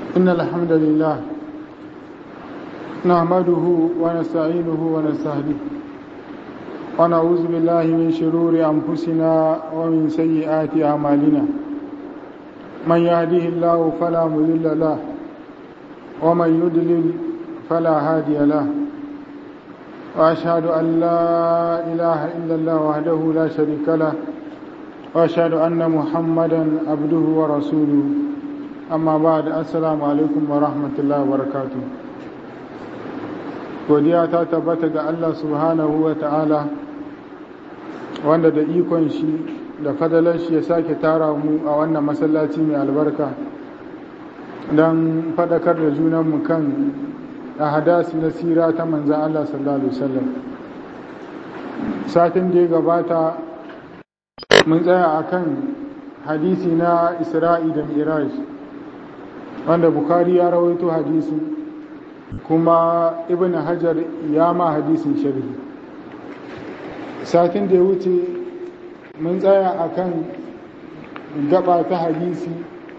إن الحمد لله نحمده ونستعينه ونستهديه ونعوذ بالله من شرور أنفسنا ومن سيئات أعمالنا من يهده الله فلا مضل له ومن يضلل فلا هادي له وأشهد أن لا إله إلا الله وحده لا شريك له وأشهد أن محمدا عبده ورسوله amma ba da assalamu alaikum wa rahmatullahi wa barakatu godiya ta tabbata ga Allah subhanahu wa ta'ala wanda da ikon shi da fadalar shi ya sake tara mu a wannan masallaci mai albarka don fadakar da junanmu kan a hadasi na sira ta manzan Allah sallallahu alaihi wasallam satin da ya gabata mun tsaya akan hadisi na isra'i da miraj wanda bukari ya rawaito hadisi kuma ibn hajar ya ma hadisin sharhi satin da ya wuce mun tsaya akan gaba ta hadisi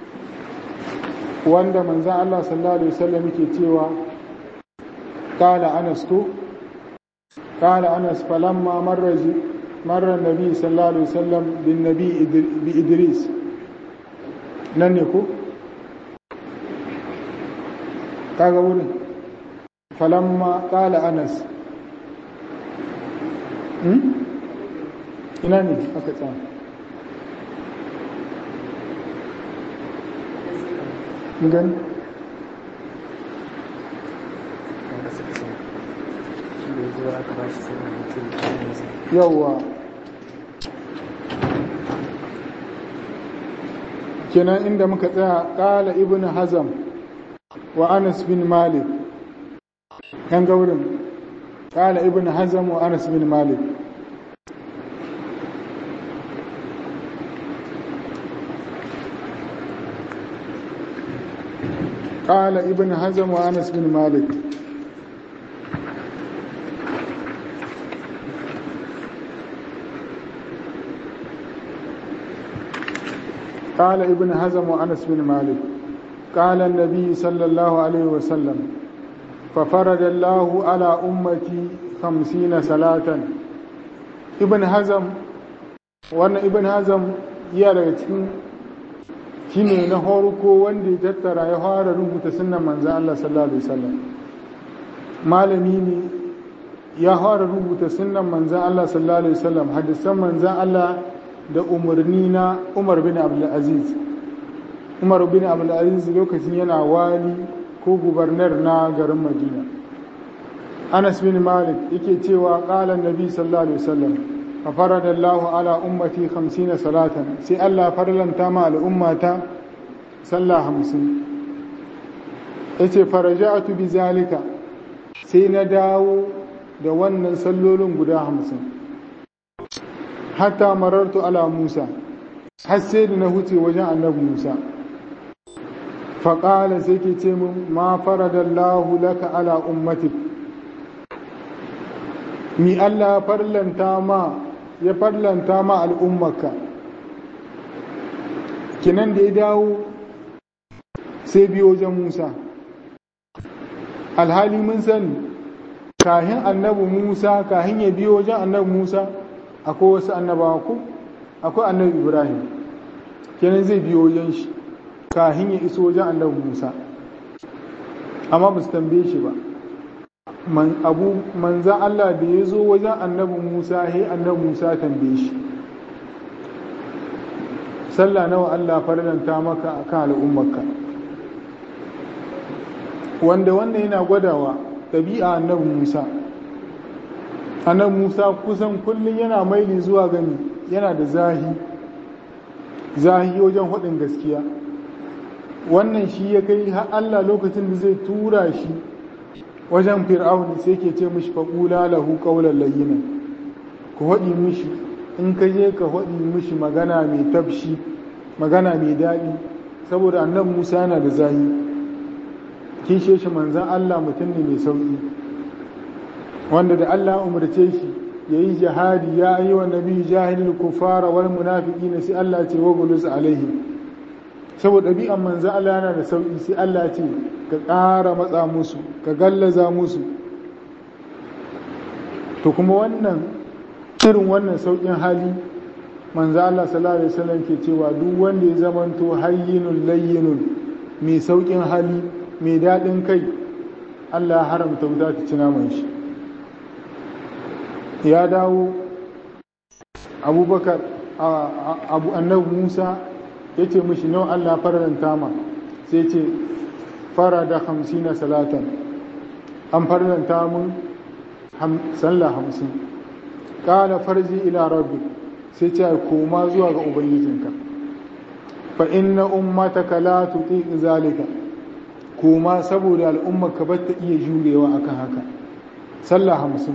wanda manzan Allah sallallahu alaihi wasallam yake cewa qala anas ko qala anas falamma marraji marra nabi sallallahu alaihi wasallam bin nabi bi idris nan ne ko kaga wurin falamma kala anas ina ne aka tsaya gani yawwa kenan inda muka tsaya kala ibn hazam wa anas bin malik yan gaurin kala ibn hazam wa anas bin malik قال ابن حزم وانس بن مالك قال ابن حزم وانس بن مالك قال النبي صلى الله عليه وسلم ففرد الله على أمتي خمسين صلاة ابن هزم وانا ابن هزم ya daga cikin shine na horko wanda ya tattara ya fara rubuta sunnan manzan Allah sallallahu alaihi wasallam malami ne ya fara rubuta sunnan manzan Allah sallallahu alaihi wasallam hadisan manzan Allah da umarni na Umar bin Abdul Aziz umar bin abdulaziz lokacin yana wali ko gubernar na garin madina anas bin malik yake cewa qala nabi sallallahu alaihi wasallam fa faradallahu ala ummati 50 salatan sai Allah farlanta ma al'ummata sallah 50 yace faraja'tu bi zalika sai na dawo da wannan sallolin guda 50 hatta marartu ala musa har sai da na huce wajen annabi musa faƙala sai ke ce min ma faradallahu laka ala ummatik mi Allah farlanta ma ya farlanta ma al'ummarka kinan da ya dawo sai biyo wajen Musa alhali mun sani kahin annabi Musa kahin ya biyo wajen annabi Musa akwai wasu annabawa ko akwai annabi Ibrahim kenan zai biyo wajen shi kahin ya iso wajen annabi Musa amma ba su tambaye shi ba man abu manzan Allah da ya zo wajen annabi Musa he annabi Musa tambaye shi sallah nawa Allah farlanta maka akan al'ummarka wanda wannan yana gwadawa ɗabi'a annabi Musa annabi Musa kusan kullum yana maili zuwa gani yana da zahi zahi wajen hudin gaskiya wannan shi ya kai har Allah lokacin da zai tura shi wajen fir'auni sai ke ce mishi faƙula lahu ƙaunar layyina ku haɗi mishi in ka je ka haɗi mishi magana mai tafshi magana mai daɗi saboda annan musa yana da zahi kishe shi manzan Allah mutum ne mai sauƙi wanda da Allah umarce shi ya yi jihadi ya yi wa nabi jahilul kufara wal munafiqina sai Allah ce wa gulus alaihi saboda ɗabi'an manzan Allah yana da sauƙi sai Allah ce ka ƙara matsa musu ka gallaza musu to kuma wannan irin wannan sauƙin hali manzan Allah sallallahu alaihi wasallam ke cewa duk wanda ya zamanto hayyinun layyinun mai sauƙin hali mai daɗin kai Allah ya haramta wuta ta ci naman shi ya dawo abubakar abu annabi musa ya ce mashi nawa allah faranta ma sai ce fara da hamsin na salatan an faranta mun sallah hamsin ƙala farji ila rabbi sai ce koma zuwa ga ubangijinka fa inna ummataka la tuti zalika koma saboda al'ummarka ba ta iya jurewa akan haka sallah hamsin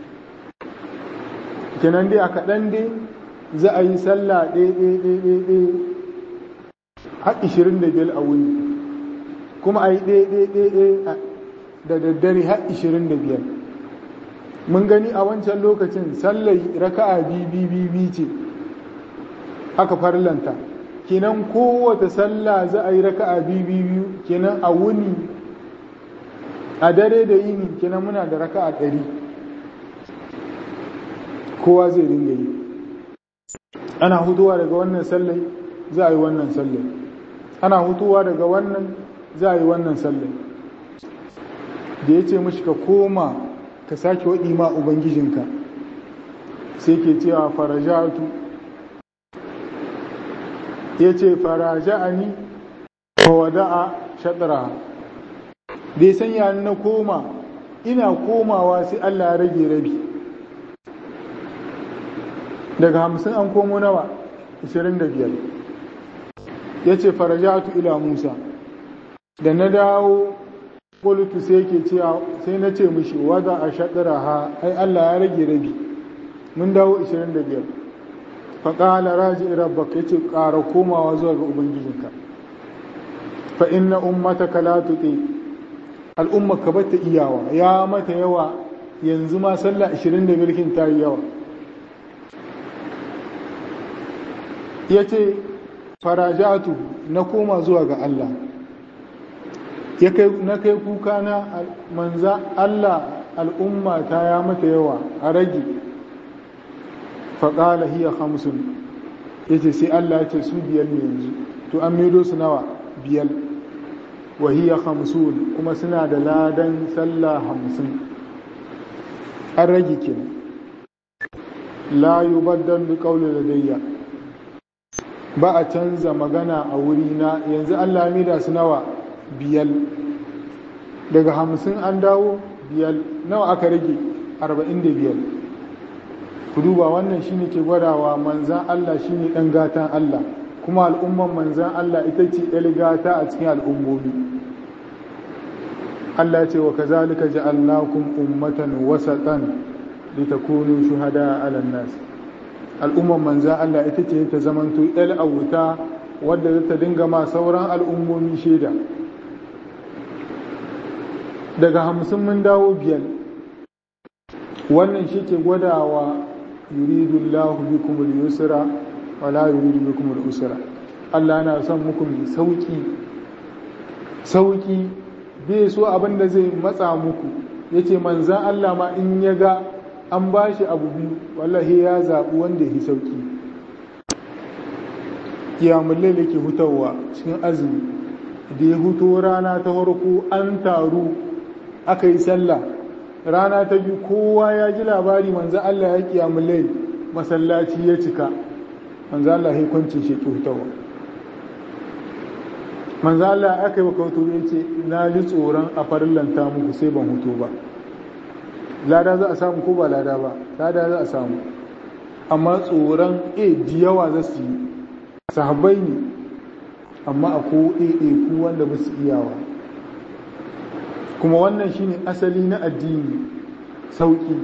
kenan dai a kaɗan dai za a yi sallah ɗaya har ishirin da biyar a wuni kuma a yi ɗaya da daddare har ishirin da biyar mun gani a wancan lokacin sallar raka'a bibi ce aka farlanta kenan kowace sallah za a yi raka'a bibi biyu kenan a wuni a dare da yini kenan muna da raka'a ɗari kowa zai dinga yi ana hutuwa daga wannan sallai za a yi wannan sallai ana hutuwa daga wannan za a yi wannan sallai da ya ce mashi ka koma ka sake waɗi ma ubangijinka sai ke cewa farajatu ya ce faraja'ani wa wada'a shaɗara da ya sanya na koma ina komawa sai Allah ya rage rabi daga hamsin an komo nawa 25 ya ce farajatu ila musa da na dawo kulutu sai ke cewa sai na ce mishi wada a shaɗara ha ai allah ya rage rabi mun dawo 25 faƙala raji rabbaka ya ce ƙara komawa zuwa ga ubangijinka fa inna ummataka la tuti al'ummaka bata iyawa ya mata yawa yanzu ma sallah 20 da milkin ta yi yawa ya ce farajatu na koma zuwa ga Allah na kai kuka na manza Allah al'umma ta ya mata yawa a rage faƙala hiya hamsin ya ce sai Allah ya ce su biyar ne yanzu to an medo su nawa biyar wa hiya hamsin kuma suna da ladan sallah hamsin an rage kenan la yubaddal bi qawli ladayya ba a canza magana a wurina yanzu Allah mida su nawa biyal daga hamsin an dawo biyal nawa aka rage arba'in da biyal ku duba wannan shine ke gwadawa manzan Allah shine ɗan gatan Allah kuma al'umman manzan Allah ita ce ɗan gata a cikin al'ummomi Allah ce wa kazalika ja'alnakum ummatan wasatan litakunu shuhada 'alan nas al'umman manzan Allah ita ce ta zamanto ɗal auta wadda za ta dinga ma sauran al'ummomi shaida daga hamsin mun dawo biyar wannan shi ke gwadawa yuridu Allah bikum al-yusra wa la yuridu bikum al-usra Allah na son muku mai sauki sauki bai so abin da zai matsa muku yace manzan Allah ma in ya ga an ba shi abu biyu wallahi ya zaɓi wanda ya sauki kiyamun laila ke hutawa cikin azumi da ya huto rana ta farko an taru aka yi sallah rana ta biyu kowa ya ji labari manzo Allah ya kiyamun lail masallaci ya cika manzo Allah ya kwanci shi ke hutawa manzo Allah aka yi maka hutu ya ce na ji tsoron a farillanta muku sai ban hutu ba lada za a samu ko ba lada ba lada za a samu amma tsoron a yawa za su yi sahabbai ne amma a ko ku wanda ba su iyawa kuma wannan shine asali na addini sauki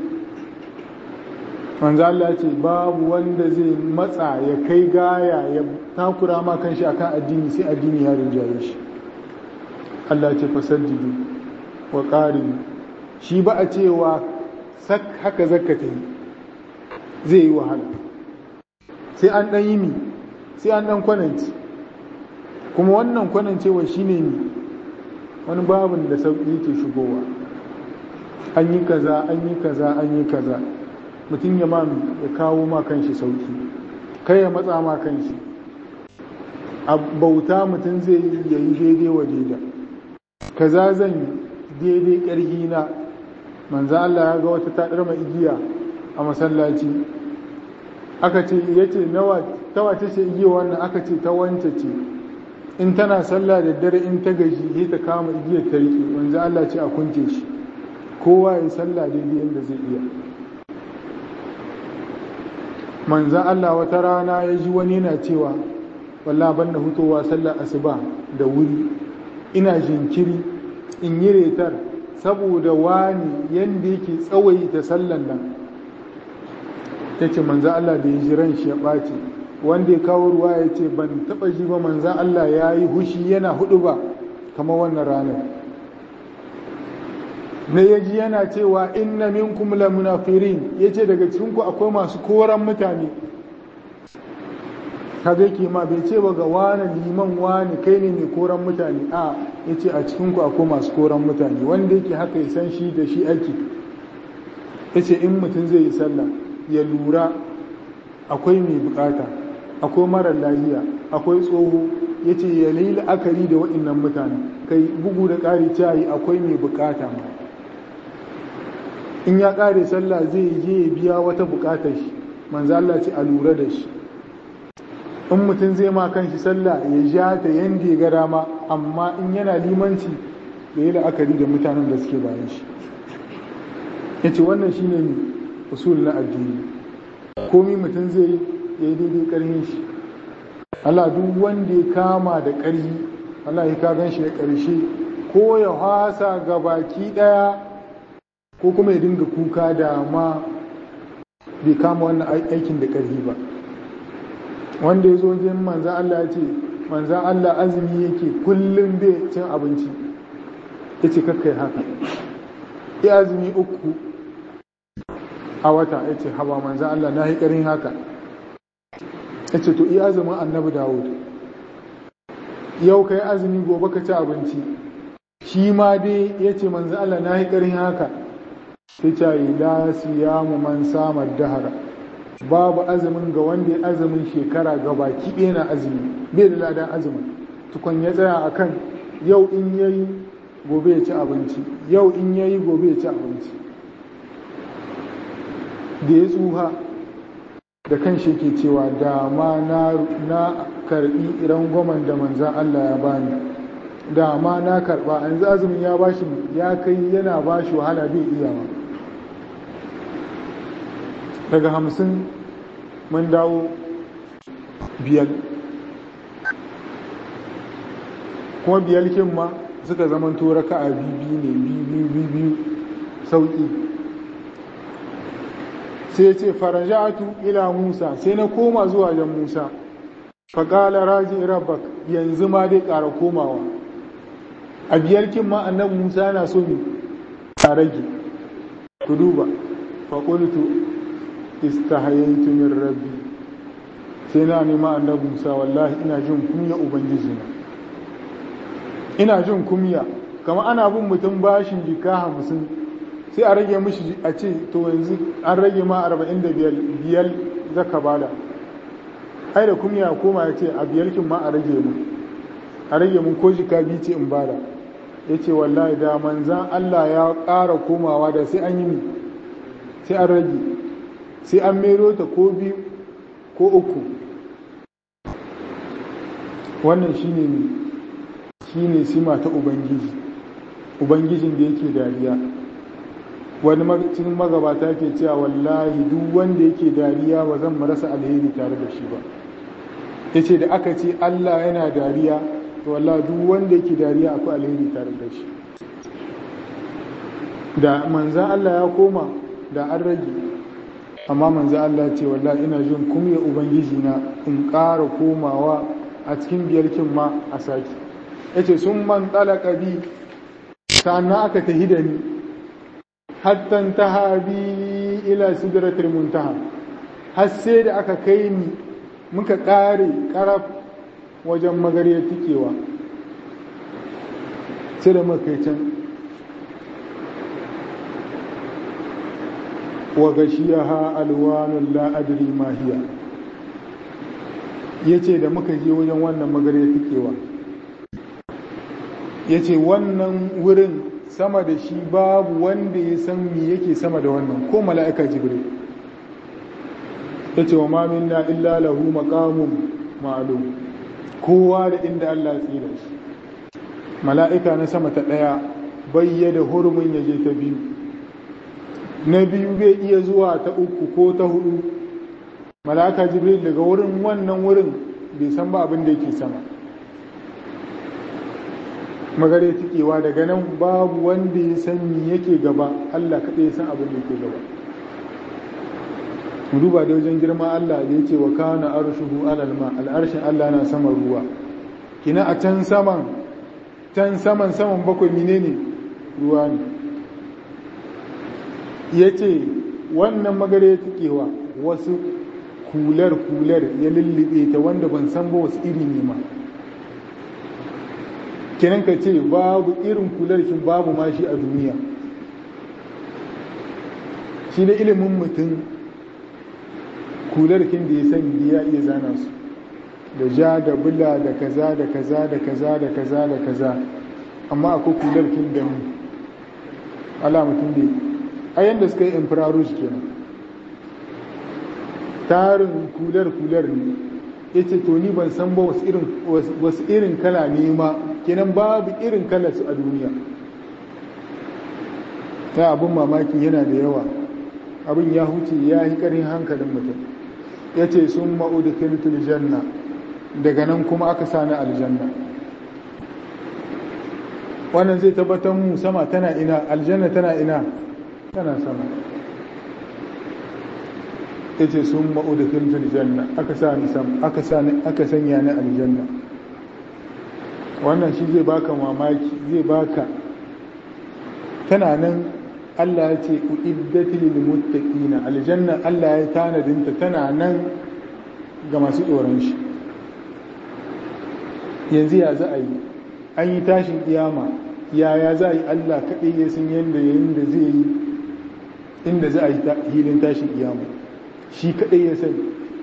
manzo Allah ce babu wanda zai matsa ya kai gaya ya takura ma kanshi akan addini sai addini ya rinjaye shi Allah ce fasaddidu wa qaribu shi ba a cewa sak haka zakka ta yi zai yi wahala sai an dan yi mi sai an dan kwananci kuma wannan kwanan cewa shine ne wani babin da sauƙi yake shigowa an yi kaza an yi kaza an yi kaza mutum ya ma ya kawo ma kanshi sauƙi kai ya matsa ma kanshi a bauta mutum zai yi ya yi daidai wa daida kaza zan yi daidai ƙarfi na manzo Allah ya ga wata taɗar mai igiya a masallaci aka ce ya ce nawa ta wace ce igiya wannan aka ce ta wance ce in tana sallah da dare in ta gaji sai ta kama igiyar ta riƙe manzo Allah ce a kunce shi kowa ya sallah daidai yadda zai iya manzan Allah wata rana ya ji wani yana cewa wallah ban da hutowa sallar asuba da wuri ina jinkiri in yi retar saboda wani yadda yake tsawaita sallan nan ya ce manzan Allah da ya ji ran shi ya ɓaci wanda ya kawo ruwa ya ce ban taɓa ji ba manzan Allah ya yi hushi yana hudu ba kamar wannan ranar na ya ji yana cewa inna minkum la munafirin ya ce daga cikinku akwai masu koran mutane kaga yake ma bai ce ba ga wani liman wani kai ne mai koran mutane a ya ce a cikinku akwai masu koran mutane wanda yake haka ya san shi da shi aiki ya ce in mutum zai yi sallah ya lura akwai mai bukata akwai marar lahiya akwai tsoho ya ce ya yi la'akari da waɗannan mutane kai bugu da ƙari cayi akwai mai bukata ma in ya ƙare sallah zai je ya biya wata buƙatar shi manzo Allah ce a lura da shi in mutum zai ma kan shi sallah ya ja ta yanda ya ga dama amma in yana limanci ya yi la'akari da mutanen da suke bayan shi ya ce wannan shi ne usul na addini komi mutum zai ya yi daidai ƙarfin shi Allah duk wanda ya kama da ƙarfi Allah ya ka gan shi da ƙarshe ko ya hasa ga baki ɗaya ko kuma ya dinga kuka da ma bai kama wannan aikin da ƙarfi ba wanda ya zo jin manzan Allah ya ce manzan Allah azumi yake kullum bai cin abinci ya ce kakkai haka ya azumi uku a wata ya ce haba manzan Allah na yi ƙarin haka ya ce to iya azumin annabi dawud yau ka yi azumi gobe ka ci abinci shi ma dai ya ce manzan Allah na yi ƙarin haka ta ce la siyamu man samar dahara babu azumin ga wanda ya azumin shekara ga baki ɗaya na azumi bai da ladan azumin tukun ya tsaya a kan yau in yayi gobe ya ci abinci yau in yayi gobe ya ci abinci da ya tsuha da kan shi ke cewa da ma na karbi rangwamen da manzan Allah ya bani da ma na karba yanzu azumin ya bashi ya kai yana bashi wahala bai iya ma daga hamsin mun dawo biyar kuma biyar kin ma suka zama tora ka a biyu ne biyu biyu sauƙi sai ce farajatu ila musa sai na koma zuwa jan musa faƙala raji rabbak yanzu ma dai ƙara komawa a biyar kin ma annabi musa yana so ne a rage ku duba faƙultu istahayaitu min rabbi sai na nema annabi Musa wallahi ina jin kunya ubangiji na ina jin kunya kamar ana bin mutum bashin jika hamsin sai a rage mishi a ce to yanzu an rage ma arba'in da biyar biyar zaka bada ai da kunya koma ya ce a biyarkin ma a rage mu a rage mun ko jika biyu ce in bada ya ce wallahi da manzan Allah ya ƙara komawa da sai an yi sai an rage sai an mero ta ko biyu ko uku wannan shine ne shine sima ta ubangiji ubangijin da yake dariya wani cikin magabata ke cewa wallahi duk wanda yake dariya ba zan marasa alheri tare da shi ba ya ce da aka ce allah yana dariya to wallahi duk wanda yake dariya akwai alheri tare da shi da manzan allah ya koma da an rage amma manzo Allah ce wallahi ina jin kumya ubangiji na in ƙara komawa a cikin biyarkin ma a saki yace sun man talaka bi sannan aka tahi da ni hatta taha bi ila sidratil muntaha har sai da aka kai ni muka ƙare ƙaraf wajen magariyar tikewa sai da makaicin wa gashiyaha alwanun la'adari mahiya ya ce da muka je wajen wannan magariyar tikewa ya ce wannan wurin sama da shi babu wanda ya san me yake sama da wannan ko mala'ika jibril ya ce wa mamin na illa lahu maqamun ma'lum kowa da inda Allah ya tsira shi mala'ika na sama ta ɗaya bayyada hurumin ya je ta biyu na biyu bai iya zuwa ta uku ko ta hudu mala'ika jibril daga wurin wannan wurin bai san ba abin da yake sama magare tikewa daga nan babu wanda ya san me yake gaba Allah kaɗai ya san abin da yake gaba mu duba da wajen girma Allah da yake wa kana arshuhu alal ma al'arshin Allah na sama ruwa kina a can saman can saman saman bakwai menene ruwa ne yace wannan magare tikewa wasu kular kular ya lullube ta wanda ban san ba wasu iri ne ma kenan ka ce babu irin kularkin babu ma shi a duniya shi da ilimin mutum kularkin da ya sani ya iya zana su da ja da bula da kaza da kaza da kaza da kaza da kaza amma akwai kularkin da mu ala mutum da a yanda suka yi infrarouge kenan tarin kular-kular ne ya ce to ni ban san ba wasu irin kala ne ma kenan babu irin kala su a duniya ta abin mamaki yana da yawa abin ya huce ya yi ƙarin hankalin mutum ya ce sun ma'udu filtul janna daga nan kuma aka sani aljanna wannan zai tabbatar mu sama tana ina aljanna tana ina tana sama ya ce sun ma'udu filtul janna aka sani sam aka sani aka sanya ni aljanna wannan shi zai baka mamaki zai baka tana nan Allah ya ce uiddatil lil muttaqina aljanna Allah ya tanadinta tana nan ga masu tsoron shi yanzu ya za a yi an yi tashin kiyama yaya za a yi Allah kaɗai ya san yadda yayin da zai yi inda za a yi hilin tashin kiyama shi kaɗai ya sani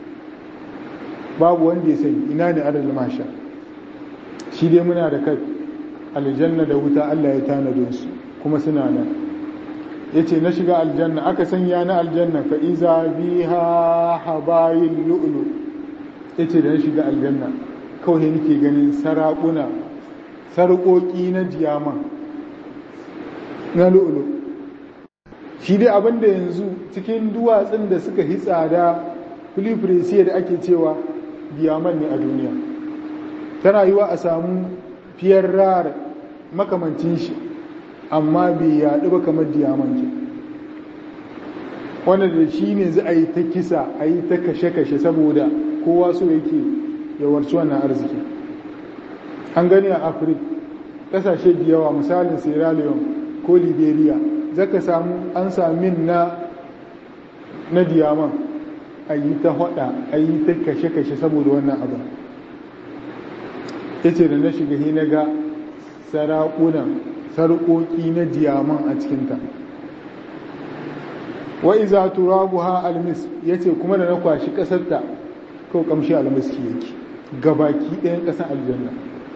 babu wanda ya sani ina ne adal masha shi dai muna da kai aljanna da wuta Allah ya tanadin su kuma suna nan ya ce na shiga aljanna aka sanya na aljanna fa iza biha habayin lu'lu ya ce da na shiga aljanna kawai nake ganin sarakuna sarƙoƙi na diyaman na lu'lu shi dai abinda yanzu cikin duwatsun da suka hi tsada filifirisiya da ake cewa diyaman ne a duniya tana yiwa a samu fiyar rar makamancin shi amma bai yaɗu ba kamar diyamanci wanda da shi ne za a yi ta kisa a yi ta kashe-kashe saboda kowa so yake yawarci wannan arziki an gani a afirka ƙasashe da yawa misalin sierra leone ko liberia zaka samu an samin na na diyaman a yi ta hada a yi ta kashe-kashe saboda wannan abu ya ce da na shiga na ga sarakunan sarƙoƙi na diyaman a cikinta wa iza turabu ha almis ya ce kuma da na kwashi ƙasarta kau kamshi almiski yake gabaki ɗayan ƙasar aljanna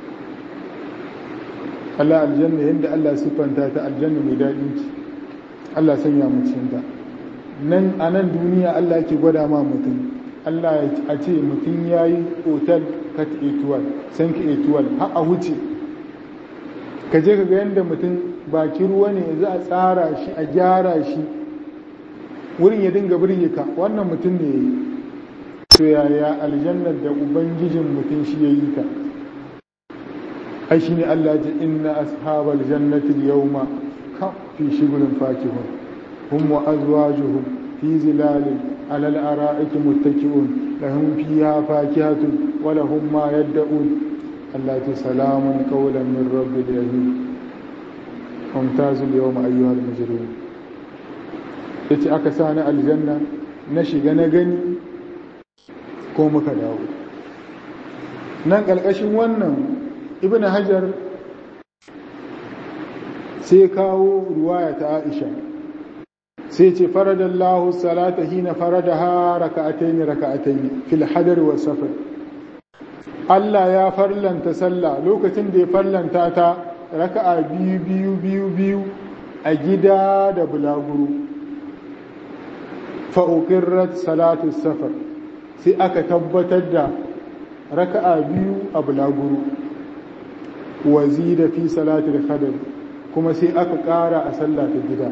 Allah aljanna yadda Allah siffanta ta aljanna mai daɗin ci Allah sanya mu cikinta nan a nan duniya Allah ke gwada ma mutum Allah a ce mutum ya yi otal kat etuwal sanki etuwal har a wuce ka je ka ga yadda mutum baki ruwa ne za a tsara shi a gyara shi wurin ya dinga birge ka wannan mutum ne ya yi to yaya aljannar da ubangijin mutum shi ya yi ta ai shi ne Allah ji inna ashabal jannati yawma ka fi shigulin fakihun hum wa azwajuhum fi zilalin ala al-ara'iki muttaki'un lahum fiha fakihatun wa lahum ma yad'un Allah ta salamun qawlan min rabbil rahim mumtazul yawma ayyuhal mujrimun yace aka sa ni aljanna na shiga na gani ko muka dawo nan ƙarƙashin wannan ibn hajar sai kawo ruwaya ta aisha sai ce faradallahu salata hina faradaha raka'ataini raka'ataini fil hadar wa safar Allah ya farlanta sallah lokacin da ya farlanta ta raka'a biyu biyu biyu biyu a gida da bulaguro fa'uƙirrat salatu safar sai aka tabbatar da raka'a biyu a bulaguro wazi da fi salatu da kadar kuma sai aka ƙara a sallah ta gida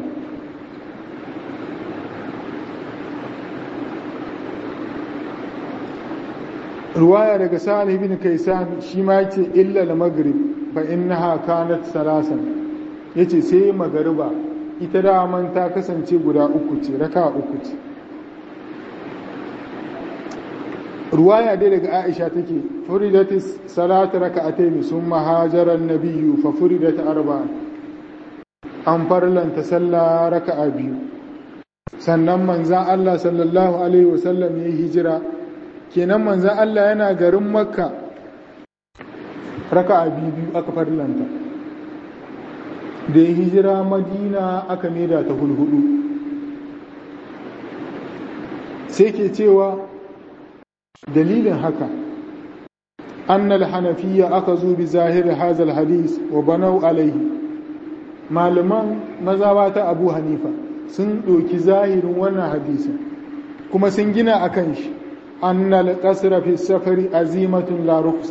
ruwaya daga sa'ad ibn kaisan shi ma yace illa al-maghrib fa innaha kanat salasan yace sai magariba ita daman ta kasance guda uku ce raka uku ce ruwaya dai daga Aisha take furidat salat raka'atayn summa hajara an-nabiyyu fa furidat arba'a an farlanta sallah raka'a biyu sannan manzan Allah sallallahu alaihi wasallam ya hijira kenan manzan Allah yana garin makka raka a biyu aka farlanta da ya hijira madina aka maida ta hulhudu sai ke cewa dalilin haka annal hanafiya aka zo bi zahiri hazal hadis wa banau alaihi malaman mazaba ta abu hanifa sun ɗoki zahirin wannan hadisin kuma sun gina a kan shi annal ƙasra fi safari azimatun la ruksa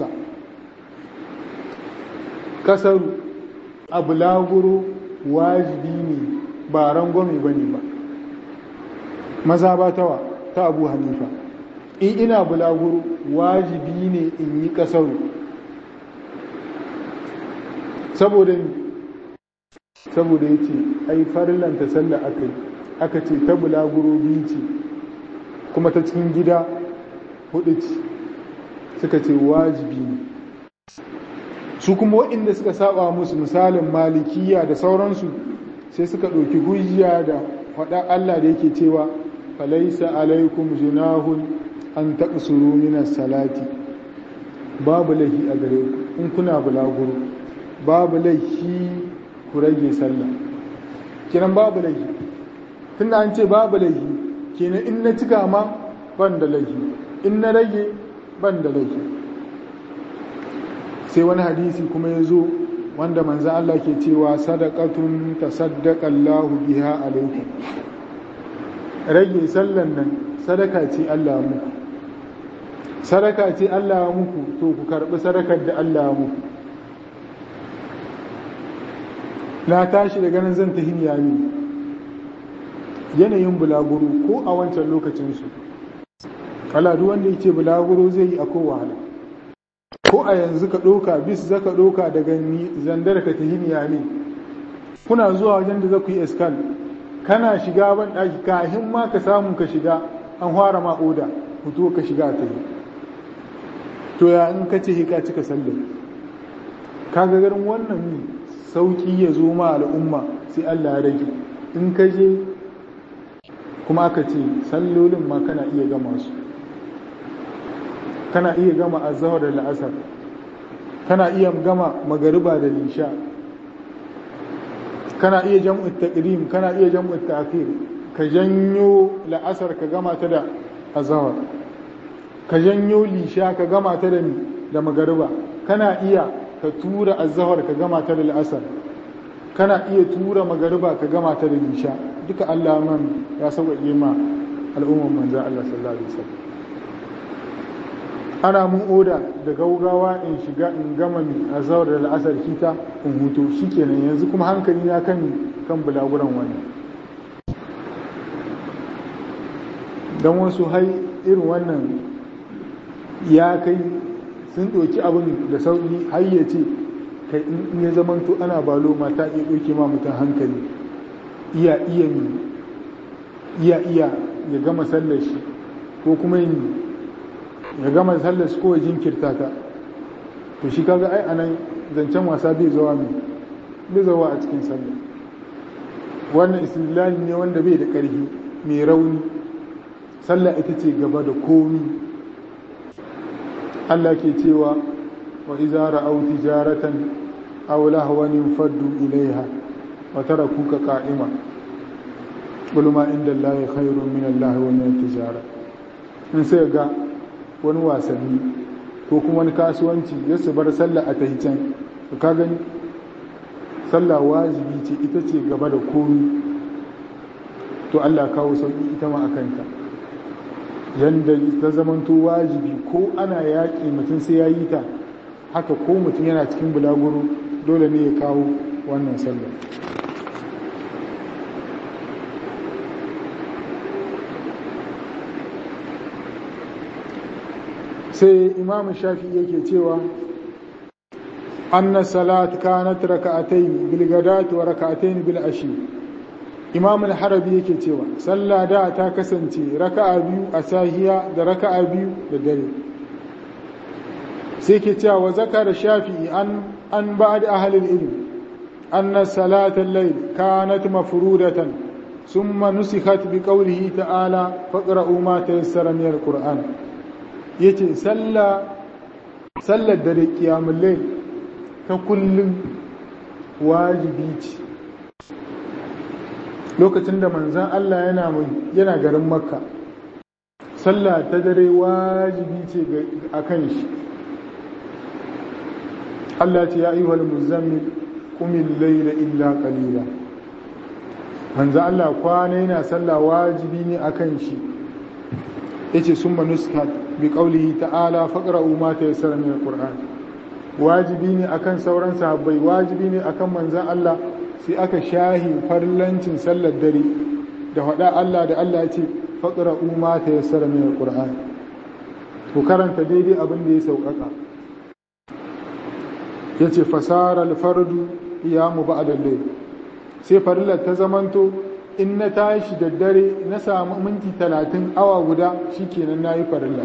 kasaru a bulaguro wajibi ne ba rangwame ba ne ba maza ba tawa ta abu hanifa in ina bulaguro wajibi ne in yi kasaru saboda saboda ya ce ai farillanta sallah aka yi aka ce ta bulaguro biyu ce kuma ta cikin gida hudu ce suka ce wajibi ne su kuma waɗanda suka saba musu misalin malikiya da sauransu sai suka ɗauki hujja da faɗa Allah da yake cewa falaisa alaikum junahun an taqsuru minas salati babu laifi a gare ku in kuna bulaguro babu laifi ku rage sallah kenan babu laifi tunda an ce babu laifi kenan in na cika ma ban da laifi in na rage ban da laifi sai wani hadisi kuma ya zo wanda manzan Allah ke cewa sadaqatun tasaddaqa Allahu biha alaikum rage sallan nan sadaka ce Allah muku sadaka ce Allah muku to ku karbi sadakar da Allah muku na tashi daga nan zan tafi niyami yanayin bulaguro ko a wancan lokacinsu kala duk wanda yake bulaguro zai yi akwai wahala ko a yanzu ka ɗauka bis za ka ɗauka daga zandar ka tafi niyami kuna zuwa wajen da za ku yi eskal kana shiga ban ɗaki kahin ma ka samu ka shiga an fara ma oda fito ka shiga ta yi to ya in ka ce ka cika sallar kaga garin wannan ne sauki ya zo ma al'umma sai Allah ya rage in ka je kuma aka ce sallolin ma kana iya gama su kana iya gama azhar da la'asar kana iya gama magariba da lisha kana iya jam'u taqdim kana iya jam'u ta'khir ka janyo la'asar ka gama ta da azhar ka janyo lisha ka gama ta da da magariba kana iya ka tura azhar ka gama ta da al'asar kana iya tura magariba ka gama ta da lisha duka Allah man ya sauƙaƙe ma al'umman manzo Allah sallallahu alaihi wasallam ana mun oda da gaugawa in shiga in gama mi azhar da al'asar kita in huto shikenan yanzu kuma hankali na kan kan bulaguran wani dan wasu hai irin wannan ya kai sun ɗauki abin da sauƙi har ya ce kai in ya zamanto ana balo mata iya ɗauke ma mutum hankali iya iya iya iya ya gama sallar shi ko kuma yin ya gama sallar shi ko ya jinkirta ta to shi kaga ai anan zancen wasa bai zawa mai bai zawa a cikin sallar wannan istilali ne wanda bai da ƙarfi mai rauni sallah ita ce gaba da komi Allah ke cewa wa iza ra'aw tijaratan aw lahwan faddu ilaiha wa tarakuka qa'ima qul ma inda Allah khairun min Allah wa min tijara in sai ga wani wasanni ko kuma wani kasuwanci ya su bar sallah a tahican ka gani sallah wajibi ce ita ce gaba da komi to Allah kawo sauki ita ma akanta yanda ta zamanto wajibi ko ana yaƙi mutum sai ya yi ta haka ko mutum yana cikin bulaguro dole ne ya kawo wannan sallah sai imam shafi yake cewa anna salat kanat raka'atayn bil gadati wa raka'atayn bil ashi imam al-harabi yake cewa sallah da ta kasance raka'a biyu a sahiya da raka'a biyu da dare sai ke cewa wa zakara shafi'i an an ba'd ahli al-ilm anna salat al-layl kanat mafrudatan thumma nusikhat bi qawlihi ta'ala faqra'u ma tayassara min al-qur'an yace sallah sallar dare qiyamul layl ta kullum wajibi ce lokacin da manzan Allah yana yana garin makka sallah ta dare wajibi ce a kan shi Allah ce ya ayyuhal muzammil qumil layla illa qalila manzan Allah kwana yana sallah wajibi ne a kan shi yace summa nuskat bi qawlihi ta'ala faqra'u ma tayassara min alquran wajibi ne akan sauran sahabbai wajibi ne akan manzan Allah sai aka shahi farlancin sallar dare da faɗa Allah da Allah ya ce faƙira umma ta yassara min alƙur'ani ku karanta daidai abin da ya sauƙaƙa ya ce fasara alfardu ya mu ba a sai farillar ta zamanto in na tashi da dare na samu minti talatin awa guda shi kenan na yi farillar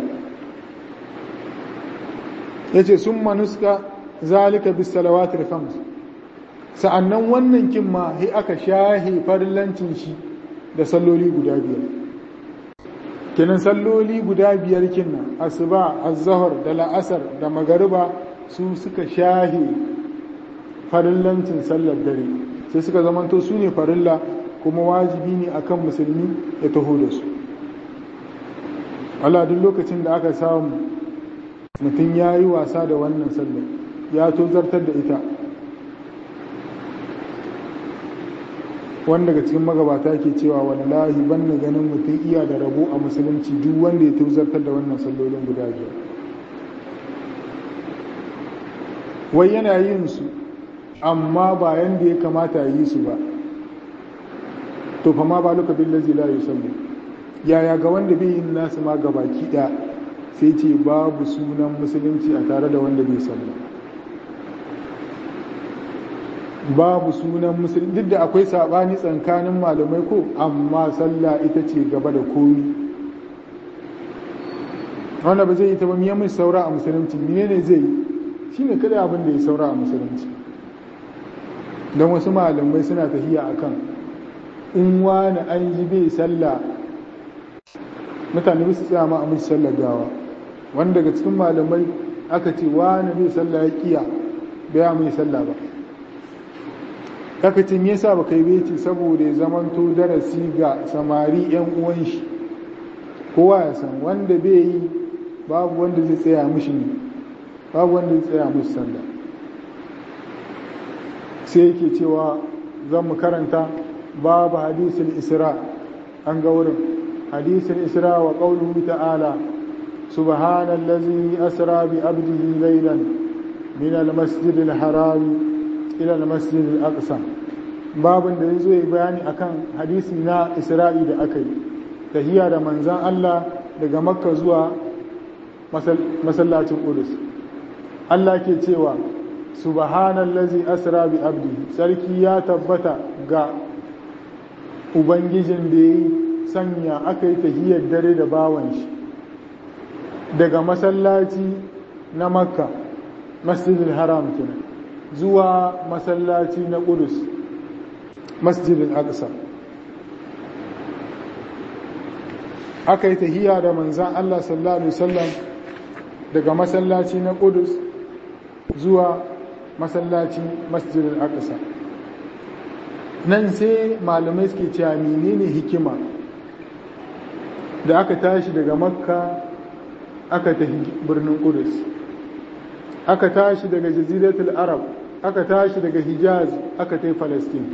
ya ce sun manuska zalika bis salawatul khams sa'annan wannan kin ma sai aka shahe farillancin shi da salloli guda biyar kenan salloli guda biyar kinnan asuba az-zuhr da la'asar da magariba su suka shahe farillancin sallar dare sai suka zamanto su ne farilla kuma wajibi ne akan musulmi ya taho da su Allah duk lokacin da aka samu mutum ya yi wasa da wannan sallar ya tozartar da ita wanda daga cikin magabata ke cewa wallahi ban na ganin mutum iya da rabo a musulunci duk wanda ya tozartar da wannan sallolin guda biyar wai yana yin su amma ba yanda ya kamata yi su ba to fa ma ba luka billazi la yusalli yaya ga wanda bai yin nasu ma gabaki ɗaya sai ce babu sunan musulunci a tare da wanda bai sallah babu sunan musulunci duk da akwai sabani tsakanin malamai ko amma sallah ita ce gaba da komi wanda ba zai yi ta ba miyan mai saura a musulunci menene zai yi shine kada abin da ya saura a musulunci don wasu malamai suna tafiya akan in wani an ji bai sallah mutane su tsaya ma a musu sallar gawa wanda daga cikin malamai aka ce wani bai sallah ya kiya bai mai sallah ba aka ce me yasa baka yi beci saboda ya zamanto darasi ga samari yan uwan shi kowa ya san wanda bai yi babu wanda zai tsaya mishi ne babu wanda zai tsaya mishi sallah sai yake cewa zan mu karanta babu hadisul isra an ga wurin hadisul isra wa qawluhu ta'ala subhanallazi asra bi abdihi laylan min al-masjidil harami ila al-masjid al-aqsa babin da yazo yi bayani akan hadisi na Isra'i da aka yi tahiya da manzan Allah daga Makka zuwa masallacin Qudus Allah ke cewa subhanallazi asra bi abdi sarki ya tabbata ga ubangijin da ya sanya aka yi tahiyar dare da bawan shi daga masallaci na Makka masjidil haram kenan zuwa masallaci na ƙudus masjidin aqsa aka yi tahiya da manzan Allah sallallahu alaihi wasallam daga masallaci na Qudus zuwa masallaci masjidil aqsa nan sai malamai suke cewa menene hikima da aka tashi daga makka aka tafi birnin Qudus aka tashi daga jaziratul arab aka tashi daga hijaz aka tafi palestine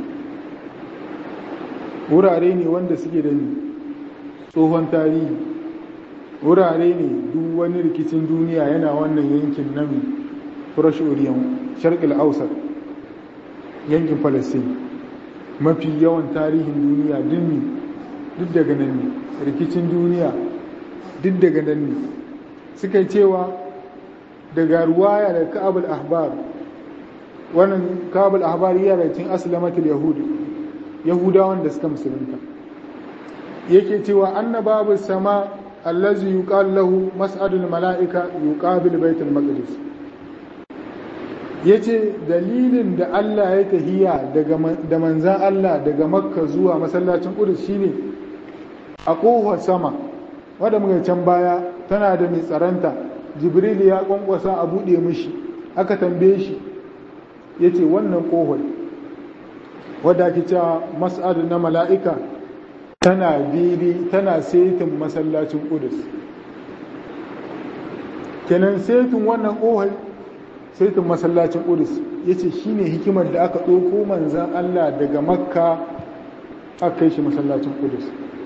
wurare ne wanda suke da tsohon tarihi wurare ne duk wani rikicin duniya yana wannan yankin nami furash oriyan sharqil ausar yankin palestine mafi yawan tarihin duniya dinni duk daga nan ne rikicin duniya duk daga nan ne suka cewa daga ruwaya da ka'abul ahbar wannan ka'abul ahbar yana cikin aslamatul yahudi yahudawan da suka musulunta yake cewa annababu sama allazi yuqal lahu mas'adul mala'ika yuqabil baitul maqdis yace dalilin da Allah ya tahiya daga da manzan Allah daga makka zuwa masallacin qudus shine a kofar sama wanda muka can baya tana da mai tsaranta jibril ya kwankwasa a bude mishi aka tambaye shi yace wannan kofar wadda ake cewa mas'ad na mala'ika tana daidai tana setin masallacin ƙudus kenan setin wannan ƙohai setin masallacin ƙudus ya ce shi ne hikimar da aka ɗauko manzan Allah daga makka aka kai shi masallacin ƙudus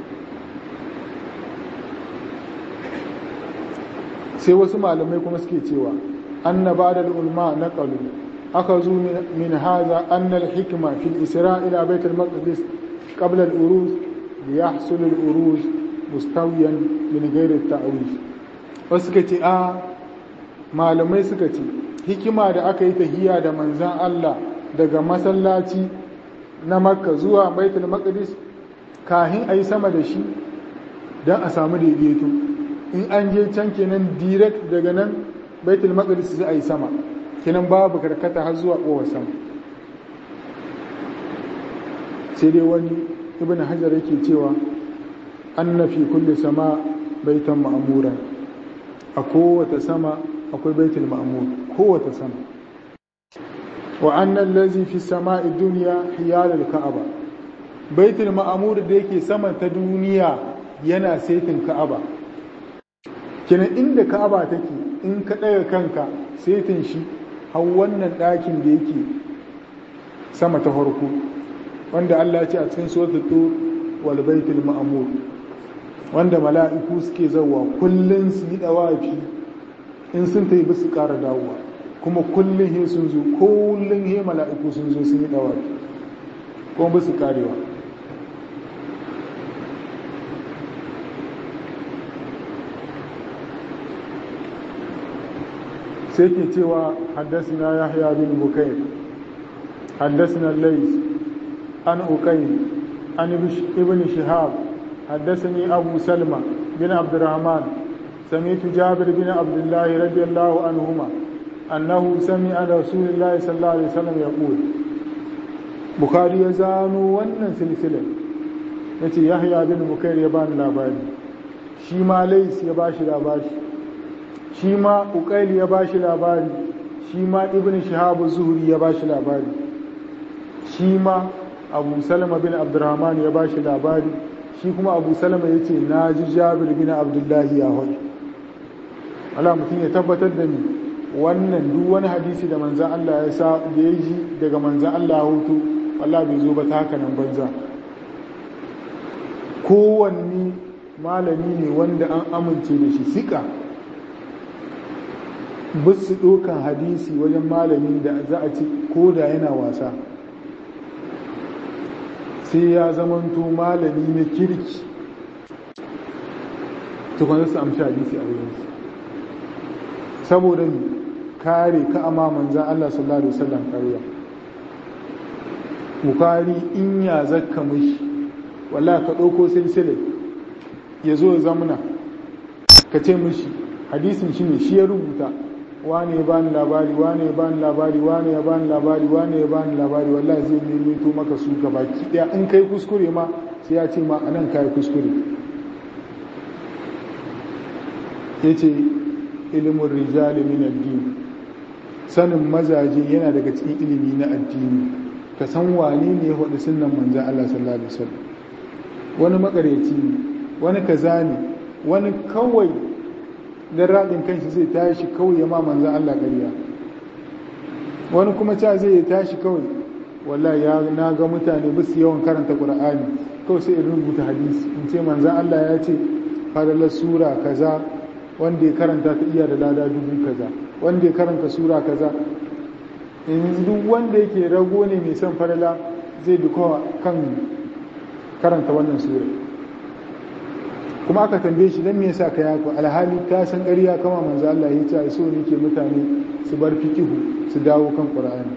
sai wasu malamai kuma suke cewa annaba da ulma na ƙalu أخذوا من هذا أن الحكمة في الإسراء إلى بيت المقدس قبل الأروج ليحصل الأروج مستويا من غير التأويل وسكتي آه malamai suka ce hikima da aka yi tahiya da manzan Allah daga masallaci na makka zuwa baitul maqdis kahin a yi sama da shi don a samu daidaito in an je can kenan direct daga nan baitul maqdis sai a yi sama kinan babu karkata har zuwa kowar sama sai dai wani ibn hajar yake cewa anna fi kulli sama baitan ma'muran a kowace sama akwai baitul ma'mur kowace sama wa anna allazi fi sama'i dunya hiyal al-ka'aba baitul ma'mur da yake sama ta duniya yana saitin ka'aba kinan inda ka'aba take in ka ɗaga kanka saitin shi har wannan ɗakin da yake sama ta farko wanda Allah ce a cikin suratul tur wal baitul ma'mur wanda mala'iku suke zawa kullun su yi dawafi in sun tayi bisu ƙara dawowa kuma kullun he sun zo kullun he mala'iku sun zo sun yi dawafi kuma bisu karewa sai ke cewa haddasina yahya bin bukayr haddasina lays an ukayn an ibn shihab haddasani abu salma bin abdurrahman سمعت جابر بن عبد الله رضي الله عنهما أنه سمع رسول الله صلى الله عليه وسلم يقول بخاري يزانو ونن سلسلة yace yahya bin bukair ya bani labari shi ma lais ya bashi labari shi ma ukaili ya bashi labari shi ma ibn shihab zuhri ya bashi labari shi ma abu salama bin abdurrahman ya bashi labari shi kuma abu salama ya ce na ji jabir bin abdullahi ya hau ala mutum ya tabbatar da ni wannan duk wani hadisi da manzan Allah ya sa da ya ji daga manzan Allah ya hutu Allah bai zo ba ta haka nan banza kowanne malami ne wanda an amince da shi sika bisu ɗokan hadisi wajen malamin da za a ci ko da yana wasa sai ya zamanto malami na kirki tukwanar su amshi hadisi a wurinsu saboda kare ka ama manzan Allah sallallahu Alaihi wasallam ƙarya bukari in ya zakka mashi wala ka ɗauko silsilai ya zo zamuna ka ce mashi hadisin shi ne shi ya rubuta wane ya bani labari wane ya bani labari wane ya bani labari wane ya bani labari wallahi zai mimito maka su ga baki daya in kai kuskure ma sai ya ce ma anan kai kuskure yace ilimin rijali min addini sanin mazaje yana daga cikin ilimi na addini ka san wane ne ya hudu sunan manzan Allah sallallahu alaihi wasallam wani makareci ne wani kaza ne wani kawai dan radin kanshi zai tashi kawai ya ma manzan Allah ƙarya wani kuma ca zai tashi kawai wallahi ya na ga mutane ba su yawan karanta Qur'ani kawai sai in rubuta hadisi in ce manzan Allah ya ce fadalar sura kaza wanda ya karanta ta iya da lada dubu kaza wanda ya karanta sura kaza yanzu duk wanda yake rago ne mai son farala zai duka kan karanta wannan sura kuma aka tambaye shi don me yasa ka yako alhali ta san ƙarya kama manzo Allah ya ce so ne ke mutane su bar fikihu su dawo kan Qur'ani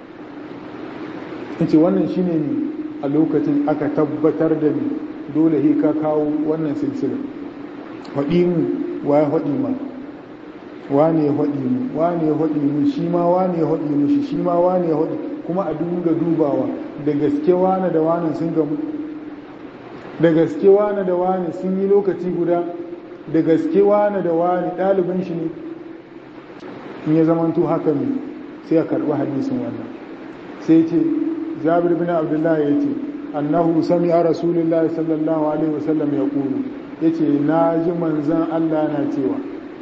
yace wannan shine ne a lokacin aka tabbatar da ni dole he ka kawo wannan silsila faɗi mu wa ya faɗi ma wane ya haɗi mu wane ya haɗi mu shi ma wane ya haɗi mu shi shi ma wane ya haɗi kuma a dinga dubawa da gaske wane da wane sun gamu da gaske wane da wane sun yi lokaci guda da gaske wane da wane ɗalibin shi ne in ya zamanto haka ne sai a karɓi hadisin wannan sai ce jabir bin abdullahi ya ce annahu sami a rasulullahi sallallahu alaihi wasallam ya ƙuru ya ce na ji manzan allah na cewa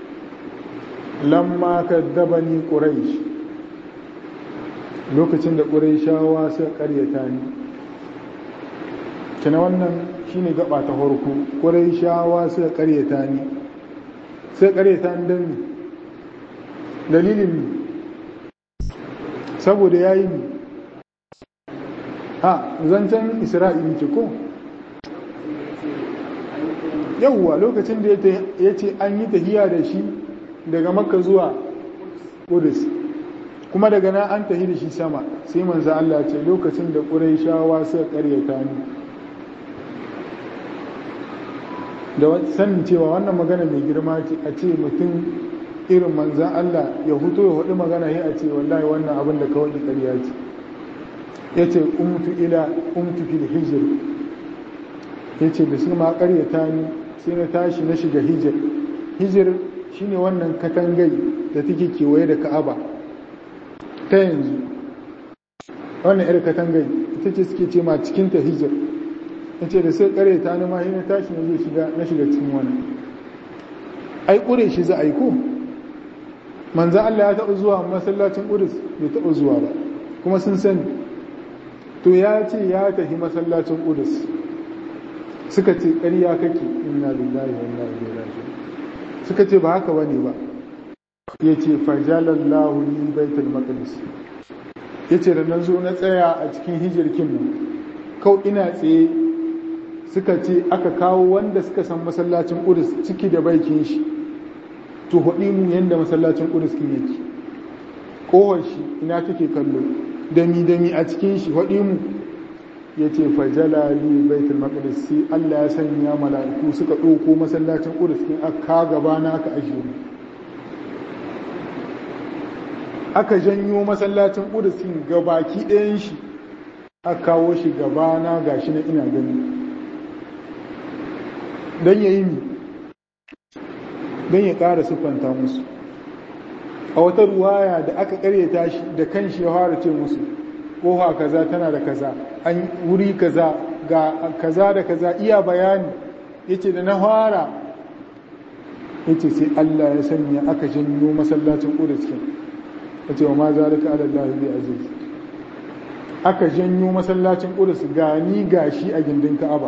lamma kaddabani quraish lokacin da quraishawa suka karyata ni kina wannan shine gaba ta farko quraishawa suka karyata ni suka karyata ni dan dalilin ni saboda yayi ni ha zancen isra'ili ce ko yawwa lokacin da ya ce an yi tahiya da shi daga makka zuwa kudus kuma daga nan an tahi da shi sama sai manzo Allah ce lokacin da ƙurayshawa suka ƙaryata ni da sanin cewa wannan magana mai girma ce a ce mutum irin manzan Allah ya huto ya hudu magana ya a ce wallahi wannan abin da kawai ƙarya ce ya ce umtu ila umtu fil hijir ya ce da su ma ƙaryata ni sai na tashi na shiga hijir hijir shine wannan katangai da take kewaye da ka'aba ta yanzu wannan yar katangai ita ce suke ce ma cikin ta hijir ya ce da sai kare ta nima na tashi na zai shiga na shiga cikin wani ai ƙure shi za a yi ko manza Allah ya taɓa zuwa masallacin ƙudus bai taɓa zuwa ba kuma sun sani to ya ce ya tafi masallacin ƙudus suka ce ƙarya kake inna lillahi wa inna ilaihi raji'un suka ce ba haka bane ba ya ce fajalallahu ni baitul maqdis ya ce da nan zo na tsaya a cikin hijirkin nan kau ina tsaye suka ce aka kawo wanda suka san masallacin ƙudus ciki da baikin shi to haɗi mu yadda masallacin ƙudus kin yake ƙowar shi ina take kallo dami dami a cikin shi haɗi mu ya ce fajalali baitul maqdis sai Allah ya sanya mala'iku suka ɗauko masallacin ƙudus kin aka gaba na aka ajiye mu aka janyo masallacin ƙudus kin gabaki ɗayan shi aka kawo shi gaba na gashi na ina gani don ya yi mi don ya ƙara siffanta musu a wata ruwaya da aka ƙaryata shi da kan shi ya fara ce musu ƙofa kaza tana da kaza an wuri kaza ga kaza da kaza iya bayani ya ce da na fara ya ce sai Allah ya sanya aka janyo masallacin ƙuduskin ya ce wa ma zalika ala Allah bi aziz aka janyo masallacin ƙudus gani gashi a gindin Ka'aba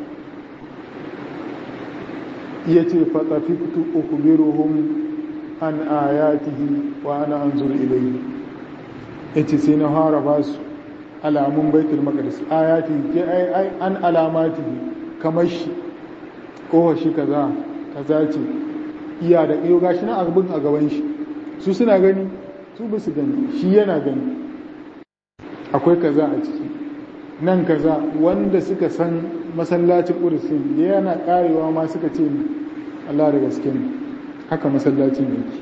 ya ce fatsafiktu ukubiruhum an ayatihi wa ana anzur ilayhi ya ce sai na fara ba su alamun baitul maqdis ayatihi ke ai ai an alamatihi kamar shi kowa shi kaza kaza ce iya da iyo gashi na abin a gaban shi su suna gani su ba su gani shi yana gani akwai kaza a ciki nan kaza wanda suka san masallacin ƙudusin da yana ƙarewa ma suka ce Allah da gaske ne haka masallacin yake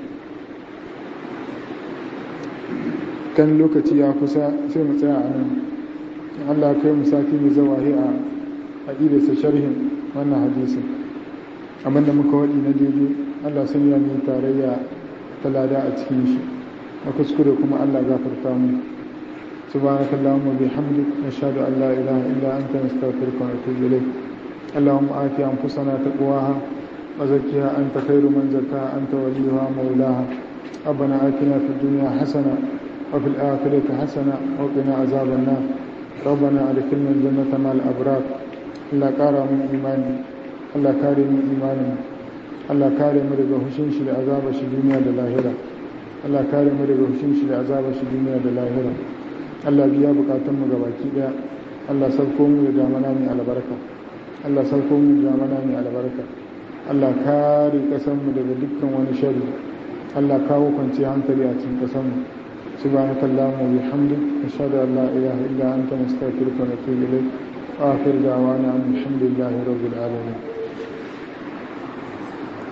kan lokaci ya kusa sai mu tsaya a nan Allah kai mu sati mai zawahi a aƙidarsa sharhin wannan hadisin abinda muka waɗi na daidai Allah sun yi mai tarayya ta lada a cikin shi na kuskure kuma Allah gafarta mu سبحانك اللهم وبحمدك نشهد أن لا إله إلا أنت نستغفرك ونتوب إليك اللهم آت أنفسنا تقواها وزكها أنت خير من زكاها أنت وليها مولاها ربنا آتنا في الدنيا حسنة وفي الآخرة حسنة وقنا عذاب النار ربنا أدخلنا الجنة مع الأبرار الله كارم من إيماني الله كارم من إيماننا الله كارم من رغوشين شل عذاب شي دنيا للاهرة الله كارم من رغوشين شل عذاب شي دنيا للاهرة Allah biya bukatunmu ga baki daya Allah sauko mu da damana mai albarka Allah sauko mu da damana mai albarka Allah kare kasanmu daga dukkan wani shari Allah kawo kwanciyar hankali a cikin kasanmu subhanaka allahumma wa bihamdik ashhadu an la ilaha illa anta nastaghfiruka wa natubu ilayk wa akhir da'wana alhamdulillahi rabbil alamin